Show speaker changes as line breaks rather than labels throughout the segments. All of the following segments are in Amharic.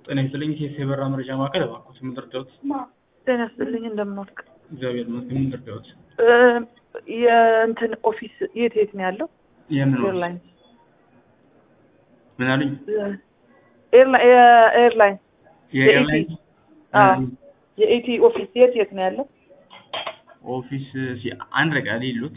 ጤና ይስጥልኝ ሴት የበራ መረጃ ማዕከል እባክዎት ምን ልርዳዎት?
ጤና ይስጥልኝ እንደምን ዋልክ?
እግዚአብሔር ይመስገን ምን ልርዳዎት?
እ የእንትን ኦፊስ የት የት ነው ያለው?
የምን ኦፊስ?
ኤርላይንስ
ምን አሉኝ?
ኤርላ- የኤርላይንስ
የኤርላይንስ
አዎ። የኢቲ ኦፊስ የት የት ነው ያለው?
ኦፊስ ሲ- አንድ ረቃ ሌሉት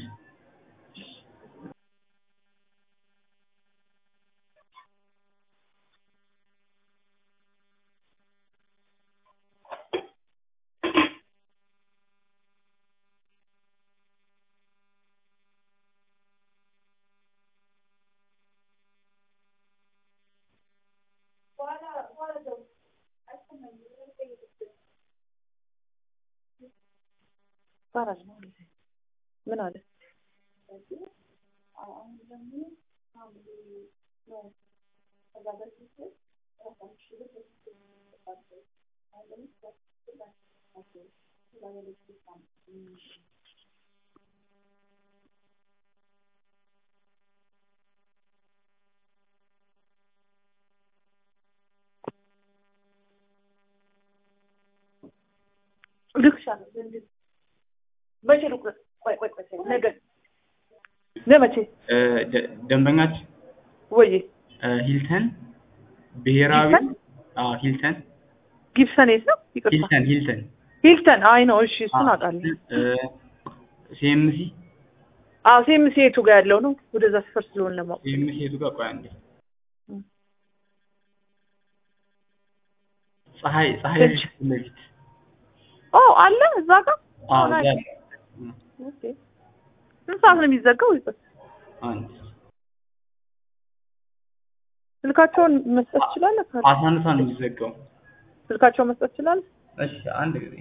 ባራጅ ነው ምን አለ? ልክሻለሁ መቼ ልቁረጥ? ቆይ ቆይ ቆይ ነገ ለመቼ
እ ደ- ደንበኛችን
ወይ
እ ሂልተን ብሔራዊ
ሂልተን?
አዎ ሂልተን
ጊብሰን የት ነው? ይቅርታ
ሂልተን ሂልተን
ሂልተን። አይ ነው እሺ፣ እሱን አውቃለሁ።
ሲኤምሲ
አዎ ሴምሲ የቱ ጋር ያለው ነው? ወደዛ ሰፈር ስለሆነ ለማወቅ
ሲኤምሲ የቱ ጋር ቆይ አንዴ
እም።
ፀሐይ ፀሐይ
እሺ።
ፊት ለፊት
ኦ አለ እዛ ጋር
አዎ
አዎ፣
እዛ
ናይስ። ኦኬ። ስንት ሰዓት ነው የሚዘጋው? ይቅር
አንድ
ስልካቸውን መስጠት ትችላለህ? ካለ
አስራ አንድ ሰዓት ነው የሚዘጋው
ስልካቸውን መስጠት ትችላለህ?
እሺ አንድ ጊዜ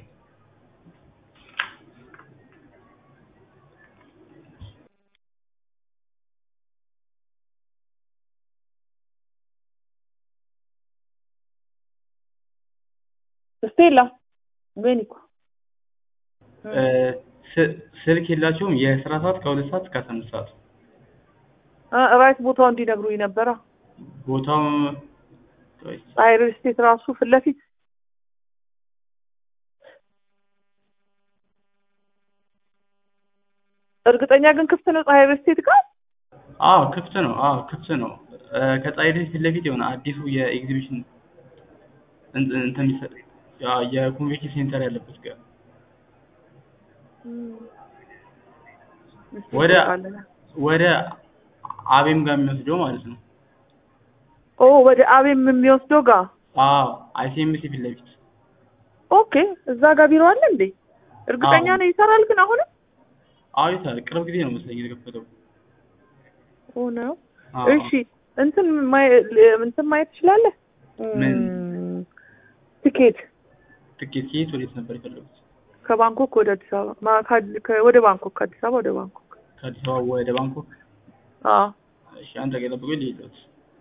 ስቴላ ቤኒኮ
እ ስ- ስልክ የላቸውም የስራ ሰዓት ከሁለት ሰዓት እስከ አስራ አምስት ሰዓት
ራይት ቦታው እንዲነግሩኝ ነበረ።
ቦታው ቆይ፣
ፀሐይ ሪል ስቴት ራሱ ፊት ለፊት እርግጠኛ ግን ክፍት ነው ፀሐይ ሪል ስቴት ጋር?
አዎ ክፍት ነው አዎ ክፍት ነው እ ከፀሐይ ፊት ለፊት የሆነ አዲሱ የኤግዚቢሽን እንትን እንትን የሚሰጥ ያ የኮንቬንሽን ሴንተር ያለበት ጋር
እስኪ
ወደ-
እንጠይቃለን።
ወደ አቤም ጋር የሚወስደው ማለት ነው
ኦ ወደ አቤም የሚወስደው ጋር
አዎ አይሲኤምሲ ፊት ለፊት
ኦኬ። እዛ ጋር ቢሮ አለ እንዴ? እርግጠኛ
አዎ።
ነው ይሰራል ግን አሁንም?
አዎ ይሰራል ቅርብ ጊዜ ነው መሰለኝ የተከፈተው
ኦ ነው።
አዎ
እሺ እንትን ማየ- እንትን ማየት ትችላለህ?
ምን?
እም፣ ቲኬት
ትኬት ከየት ወዴት ነበር የፈለጉት
ከባንኮክ ወደ አዲስ አበባ ማ- ከ- ከ- ወደ ባንኮክ ከአዲስ አበባ ወደ ባንኮክ።
ከአዲስ አበባ ወደ ባንኮክ
አዎ
እሺ አንድ ቀን ጠብቆ ሊሄዱት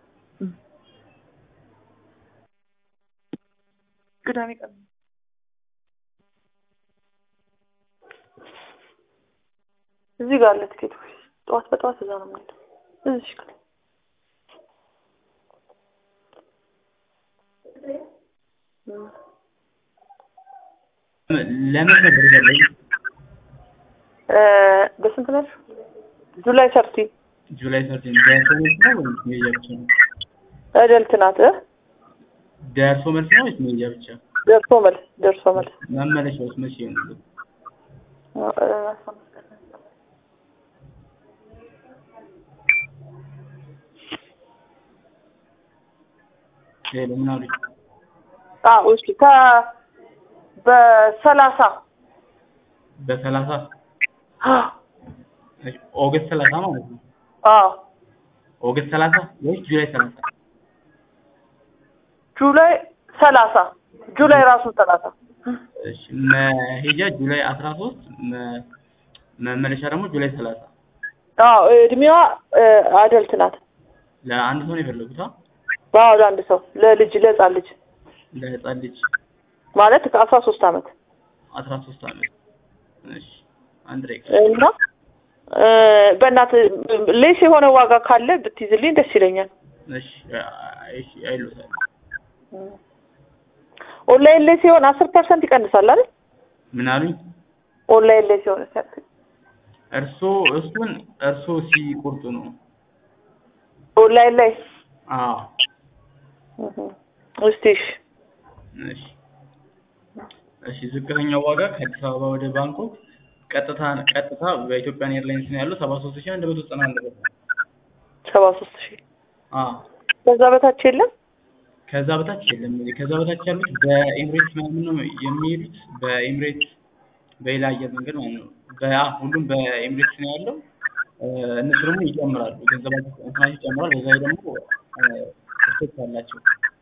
ቅዳሜ ቀን እዚህ ጋር አለ ቲኬት ኦፊስ። ጠዋት በጠዋት እዛ ነው የምንሄደው። እዚህ ጋር እም።
ለምን ነበር የፈለጉት
እ በስንት ነሽ? ጁላይ ሰርቲ
ጁላይ ሰርቲን ደርሶ መልስ ነው ወይስ መሄጃ ብቻ ነው
እደልት ናት እ?
ደርሶ መልስ ነው ወይስ መሄጃ ብቻ
ደርሶ መልስ ደርሶ መልስ
መመለሻውስ መቼ ነው
እ፣
ሌሎ ምን አሉኝ
አዎ እሺ ከ በሰላሳ
በሰላሳ እሺ፣ ኦገስት ሰላሳ ማለት ነው
አዎ
ኦገስት ሰላሳ ወይስ ጁላይ ሰላሳ
ጁላይ ሰላሳ ጁላይ ራሱ ሰላሳ
እሺ መሄጃ ጁላይ አስራ ሶስት መመለሻ ደግሞ ጁላይ ሰላሳ
አዎ እድሜዋ እ፣ አደልት ናት።
ለአንድ ሰው ነው የፈለጉት አ
አዎ ለአንድ ሰው ለልጅ ለህፃን ልጅ
ለህፃን ልጅ
ማለት ከአስራ ሶስት አመት
አስራ ሶስት አመት እሺ አንድ ደቂቃ
እና እ፣ በእናትህ ሌስ የሆነ ዋጋ ካለ ብትይዝልኝ ደስ ይለኛል።
እሺ እሺ አይሎታል
ኦንላይን ላይ ሲሆን አስር ፐርሰንት ይቀንሳል አይደል?
ምን አሉኝ?
ኦንላይን ላይ ሲሆን
እርሶ እሱን እርሶ ሲቆርጡ ነው።
ኦንላይን ላይ
አዎ
እህ፣ እስቲ እሺ
እሺ እሺ ዝቅተኛው ዋጋ ከአዲስ አበባ ወደ ባንኮክ ቀጥታ ቀጥታ በኢትዮጵያን ኤርላይንስ ነው ያለው ሰባ ሶስት ሺህ አንድ መቶ ዘጠና አንድ ብር ነው።
ሰባ ሶስት ሺህ
አዎ
ከዛ በታች የለም።
ከዛ በታች የለም። ከዛ በታች ያሉት በኤምሬትስ ምናምን ነው የሚሄዱት። በኤምሬትስ በሌላ አየር መንገድ ማለት ነው። በአ ሁሉም በኤምሬትስ ነው ያለው። እ፣ እነሱ ደግሞ ይጨምራሉ፣ ገንዘባቸው እንትናቸው ይጨምራል። በዛ ላይ ደግሞ ስቶች አላቸው።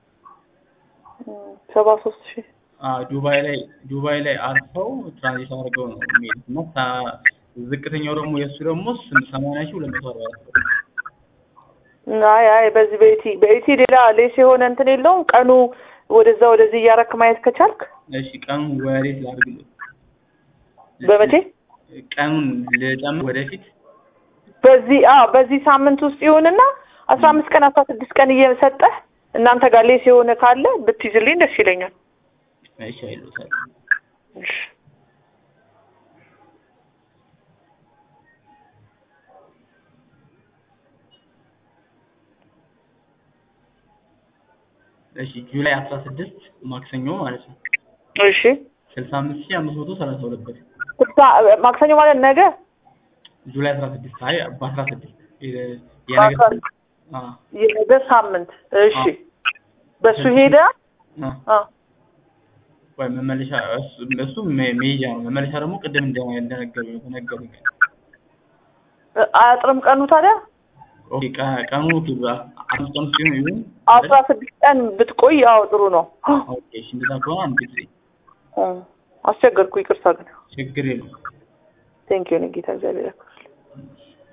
ሰባ ሶስት ሺህ
አ ዱባይ ላይ ዱባይ ላይ አርፈው ትራንዚት አድርገው ነው የሚሄዱት እና ታ- ዝቅተኛው ደግሞ የእሱ ደግሞ ስም- ሰማንያ ሺህ ሁለት መቶ አርባ አራት ብር ነው።
አይ አይ በዚህ በኢቲ በኢቲ ሌላ ሌስ የሆነ እንትን የለውም። ቀኑ ወደዛ ወደዚህ እያረክ ማየት ከቻልክ
እሺ ቀኑን ወዴት ላድርግልህ?
በመቼ
ቀኑን ልጨምር ወደፊት
በዚህ አ በዚህ ሳምንት ውስጥ ይሁንና አስራ አምስት ቀን አስራ ስድስት ቀን እየሰጠህ እናንተ ጋር ሌስ የሆነ ካለ ብትይዝልኝ ደስ ይለኛል።
እሺ አይሉታል።
እሺ
እሺ ጁላይ አስራ ስድስት ማክሰኞ ማለት ነው
እሺ
ስልሳ አምስት ሺህ አምስት መቶ ሰላሳ ሁለት ብር
ስልሳ ማክሰኞ ማለት ነገ
ጁላይ አስራ ስድስት አይ በአስራ ስድስት
በአስራ ስድስት የነገ ሳምንት እሺ በሱ ሄደ አ
ወይ መመለሻ እሱ- እሱ ሜ- መሄጃ ነው። መመለሻ ደግሞ ቅድም እንደ እንደነገሩኝ ተነገሩኝ።
አያጥርም ቀኑ ታዲያ
ኦኬ ቀ- ቀኑ ኦኬ በ- አምስት ቀን ውስጥ ይሁን ይሁን
አስራ ስድስት ቀን ብትቆይ ያው ጥሩ ነው።
ኦኬ እሺ እንደዛ ከሆነ አንድ ጊዜ
እ አስቸገርኩ፣ ይቅርታ ግን
ችግር የለውም።
ቴንክ ዩ ጌታ እግዚአብሔር ያክብርልኝ።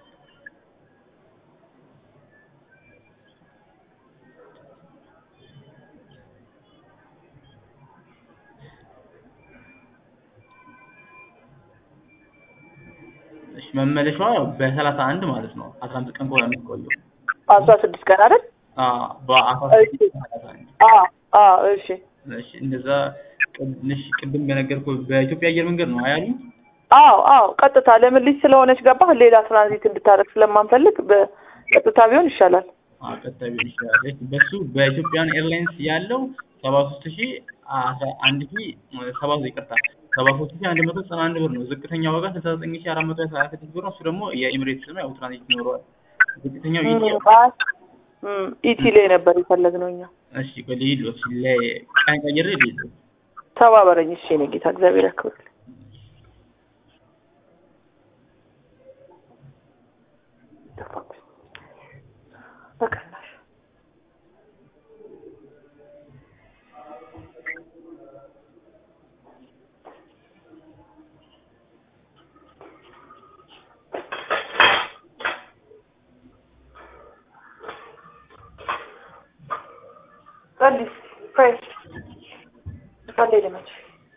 እሺ መመለሻዋ ያው በሰላሳ አንድ ማለት ነው። አስራ አምስት ቀን ከሆነ የምትቆየው
አስራ ስድስት ቀን አይደል?
አዎ በአስራ ስድስት ሰላሳ አንድ
አ አ እሺ
እሺ እንደዛ ቅድ- እሺ ቅድም በነገርኩህ በኢትዮጵያ አየር መንገድ ነው አያሉኝ?
አዎ አዎ ቀጥታ ለምን ልጅ ስለሆነች ገባህ ሌላ ትራንዚት እንድታደርግ ስለማንፈልግ በቀጥታ ቢሆን ይሻላል።
አዎ ቀጥታ ቢሆን ይችላል። እሺ በሱ በኢትዮጵያን ኤርላይንስ ያለው ሰባ ሶስት ሺህ አስራ አንድ ሺህ ሰባ ይቅርታ ሰባ ሶስት ሺህ አንድ መቶ ዘጠና አንድ ብር ነው። ዝቅተኛ ዋጋ ስልሳ ዘጠኝ ሺህ አራት መቶ ሀያ ስድስት ብር ነው። እሱ ደግሞ የኤሚሬትስ ነው። ያው ትራንዚት ይኖረዋል። ዝቅተኛው ኢቲ
እም፣ ኢቲ ላይ ነበር የፈለግነው እኛ።
እሺ ቆይ ልሂድ ለቀን ቀይሬ ልሂድ
ተባበረኝ እሺ የእኔ ጌታ እግዚአብሔር ያክብርልኝ። በቀናሽ ጸልይ ፕሬይ ጸልይ ልመች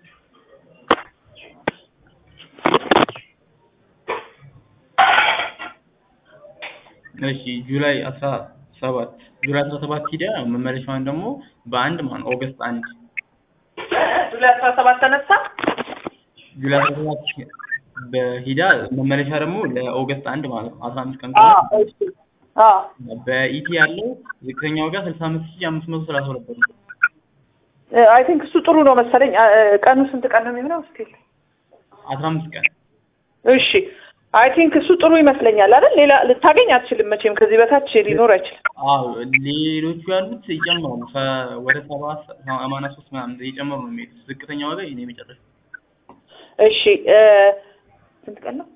እሺ ጁላይ አስራ ሰባት ጁላይ አስራ ሰባት ሂዳ መመለሻዋን ደግሞ በአንድ ማን ኦገስት አንድ
ጁላይ አስራ ሰባት ተነሳ
ጁላይ አስራ ሰባት በሂዳ መመለሻ ደግሞ ለኦገስት አንድ ማለት ነው። አስራ አምስት ቀን
አ
ከሆነ
እሺ አ
በኢቲ ያለው ዝቅተኛ ዋጋ ስልሳ አምስት ሺህ አምስት መቶ ሰላሳ ሁለት ብር ነው።
አይ ቲንክ እሱ ጥሩ ነው መሰለኝ። አ- አ- ቀኑ ስንት ቀን ነው የሚሆነው? እስኪ
አስራ አምስት ቀን
እሺ አይ ቲንክ እሱ ጥሩ ይመስለኛል አይደል? ሌላ ልታገኝ አትችልም መቼም ከዚህ በታች ሊኖር አይችልም።
አዎ ሌሎቹ ያሉት ይጨምራሉ። ከ- ወደ ሰባ ሰማንያ ሶስት ምናምን እየጨመሩ ነው የሚሄዱት። ዝቅተኛ ዋጋ ይሄ ነው የመጨረሻው።
እሺ እ ስንት ቀን ነው?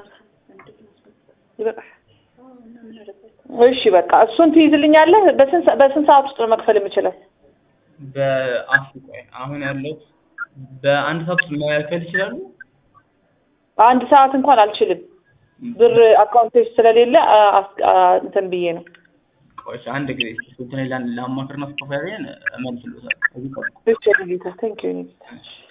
ይበቃል። እሺ በቃ እሱን ትይዝልኛለህ። በስንት ሰ- በስንት ሰዓት ውስጥ ነው መክፈል የምችለው?
በአስቸኳይ አሁን ያለው በአንድ ሰዓት ውስጥ መከፈል ይችላሉ።
አንድ ሰዓት እንኳን አልችልም። ብር አካውንት ውስጥ ስለሌለ አ- አስ- አ- እንትን ብዬ ነው።
ቆይ እሺ፣ አንድ ጊዜ እንትን ላማክርና ስኮፋሪያን እመልስልዎታለሁ። እዚህ ጠብቁ።
እሺ ጌታ ቴንክ ዩ